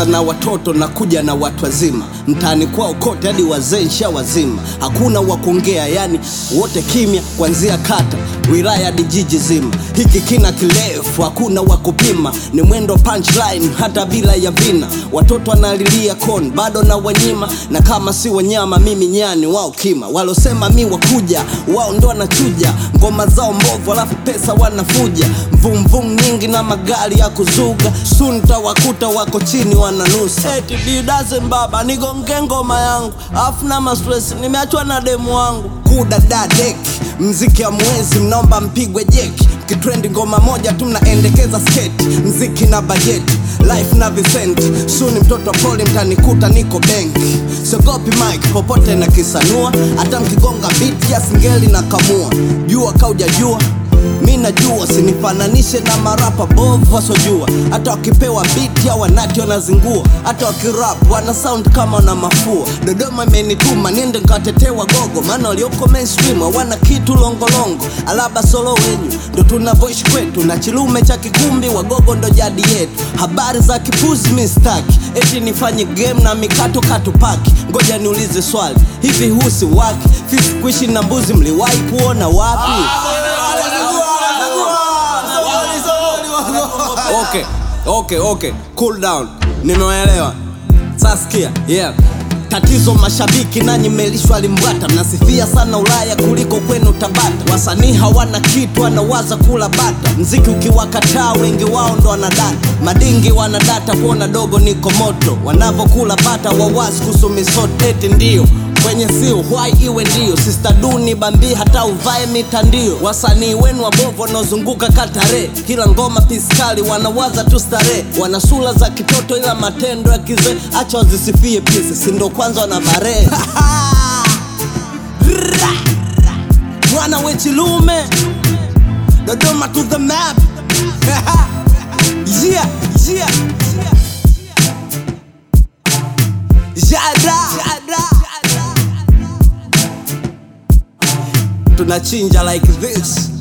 na watoto na kuja na watu wazima mtaani kwao kote hadi wazee nsha wazima hakuna wa kuongea yani wote kimya kuanzia kata wilaya hadi jiji zima hiki kina kirefu hakuna wa kupima ni mwendo punchline hata bila ya vina watoto wanalilia kon bado na wanyima na kama si wanyama mimi nyani wao kima walosema mi wakuja wao ndo wanachuja ngoma zao mbovu alafu pesa wanafuja mvumvum nyingi na magari ya kuzuga sunta wakuta wako chini wananusa eti didaze mbaba nigonge ngoma yangu afu na mastress nimeachwa na demu wangu kudadadeki mziki ya mwezi mnaomba mpigwe jeki kitrendi ngoma moja tu mnaendekeza sketi mziki na bajeti life na visenti suni mtoto poli mtanikuta niko benki siogopi mike popote na kisanua hata mkigonga biti ya singeli na kamua jua kaujajua mi najua sinifananishe na marapa bovu wasojua hata wakipewa biti au wanati wanazingua hata wakirap wana sound kama na mafua dodoma imenituma niende nkawatetewa gogo maana walioko mainstream hawana kitu longolongo alaba solo wenyu ndo tunavoishi kwetu na chilume cha kikumbi wagogo ndo jadi yetu habari za kipuzi mistaki eti nifanye game na mikato katupaki ngoja niulize swali hivi husi waki fisi kuishi na mbuzi mliwahi kuona wapi okay okay okay cool down nimewaelewa saskia yeah tatizo mashabiki nanyi melishwa limbwata mnasifia sana ulaya kuliko kwenu tabata wasanii hawana kitu wanawaza kula bata mziki ukiwakataa wengi wao ndo wanadata madingi wanadata kuona dogo niko moto wanavokula bata wawasi kusumisoto eti ndio kwenye si uhwai iwe ndio sista duni bambii hata uvae mitandio wasanii wenu wabovu wanaozunguka katare kila ngoma piskali wanawaza tu starehe wana sura za kitoto ila matendo ya kizee acha wazisifie pisi sindo kwanza wana bare mwana wechilume dodoma to the map yeah, yeah. Jada. Jada. tunachinja like this